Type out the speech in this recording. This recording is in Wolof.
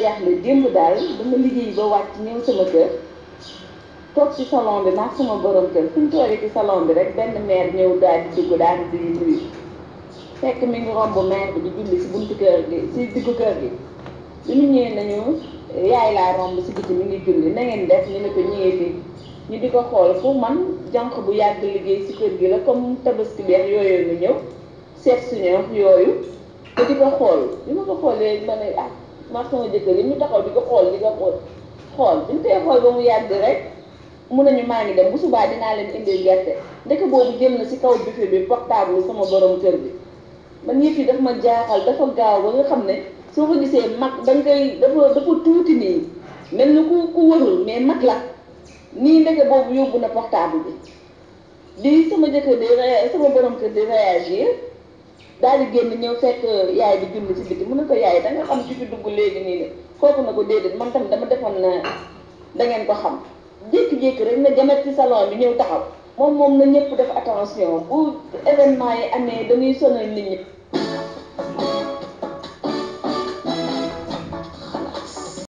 jaaxle démb daal dama liggéey ba wàcc ñëw sama kër toog ci salon bi maag sama borom kër fu ñu toogee ci salon bi rek benn maire ñëw daal di dugg daal di nuyu fekk mi ngi romb maire bi di julli si buntu kër gi si diggu kër gi bi mu ñëwee nañu yaay laa romb si biti mi ngi julli na ngeen def ñu ne ko ñëwee fii ñu di ko xool fu man jànq bu yàgg liggéey si kër gi la comme tabaski beex yooyu nga ñëw seet suñu yooyu te di ko xool bi ma ko xoolee ma ne ah maa sama jëkkër yi ñu taxaw di ko xool di ko xool xool bi ñu koy xool ba mu yàgg rek mun nañu maa ngi dem bu subaa dinaa leen indil gerte ndeke boobu jël na si kaw buffet bi portable sama borom kër bi man yëf yi daf ma jaaxal dafa gaaw ba nga xam ne soo ko gisee mag da nga koy dafa dafa tuuti nii mel ni ku ku wërul mais mag la nii ndeke boobu yóbbu na portable bi di sama jëkkër di sama borom kër di réagir daal di génn ñëw fekk yaay bi julli si biti mu ne ko yaay da nga xam ci fi dugg léegi nii ne kooku na ko déedéet man tamit dama defoon na da ngeen ko xam jékki-jékki rek na jamet ci salon bi ñëw taxaw moom moom na ñëpp def attention bu événement yi amee dañuy sonal nit ñi